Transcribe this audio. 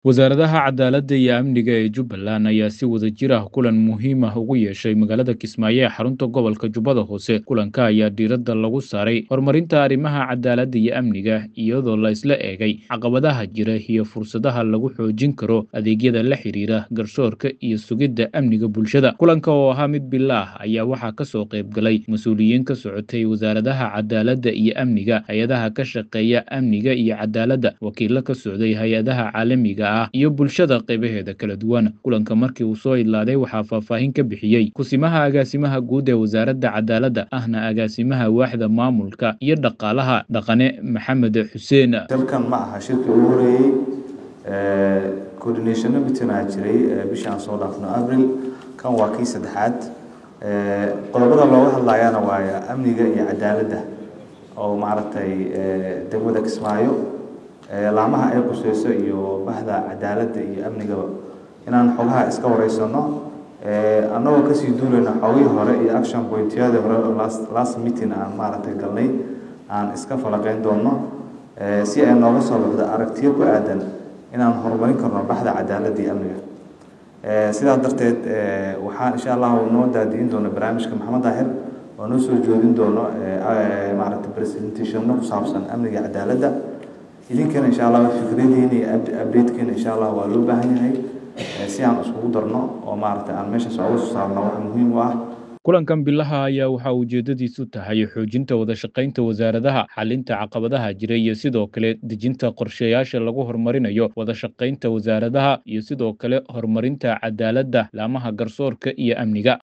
Wasaaradaha Cadaaladda iyo Amniga ee Jubbaland ayaa si wadajir ah kulan muhiim ah ugu yeeshay magaalada Kismaayo ee xarunta gobolka Jubbada Hoose. Kulanka ayaa diiradda lagu saaray horumarinta arrimaha cadaaladda iyo amniga, iyadoo la isla eegay caqabadaha jira iyo fursadaha lagu xoojin karo adeegyada la xiriira garsoorka iyo sugidda amniga bulshada. Kulanka oo ahaa mid bilaah ayaa waxaa ka soo qayb galay mas'uuliyiin ka socotay wasaaradaha cadaaladda iyo amniga, hay'adaha ka shaqeeya amniga iyo cadaaladda, wakiillo ka socday hay'adaha caalamiga ah iyo bulshada qaybaheeda kala duwan. Kulanka markii uu soo idlaaday waxaa faahfaahin ka bixiyey kusimaha agaasimaha guud ee wasaaradda cadaaladda ahna agaasimaha waaxda maamulka iyo dhaqaalaha dhaqane Maxamed Xuseen. dalkan ma aha shirkii ugu horeeyey coordination meeting aa jiray bishii aan soo dhaafno abril kan waa kii saddexaad qodobada looga hadlayana waa amniga iyo cadaaladda oo maaragtay degmada Kismaayo laamaha ay quseyso iyo bahda cadaaladda iyo amnigaba inaan xogaha iska wareysano annagoo kasii duulayna xogihii hore iyo action pointyada hore oo last last meeting aan maaragtay galnay aan iska falaqeyn doono si ay nooga soo baxdo aragtiyo ku aadan inaan horumarin karno baxda cadaaladda iyo amniga sidaas darteed waxaan insha allahu noo daadiin doona barnaamijka maxamed daahir oo noo soo joodin doono maaragtay presentationno ku saabsan amniga iyo cadaaladda idinkana insha allah fikradiina iyo updatekiina insha allah waa loo baahan yahay si aan iskugu darno oo maaragtay aan meeshaas uga soo saarno wax muhiim u ah kulankan bilaha ayaa waxaa ujeedadiisu tahay xoojinta wada shaqaynta wasaaradaha xalinta caqabadaha jira iyo sidoo kale dejinta qorshayaasha lagu horumarinayo wada shaqaynta wasaaradaha iyo sidoo kale horumarinta cadaaladda laamaha garsoorka iyo amniga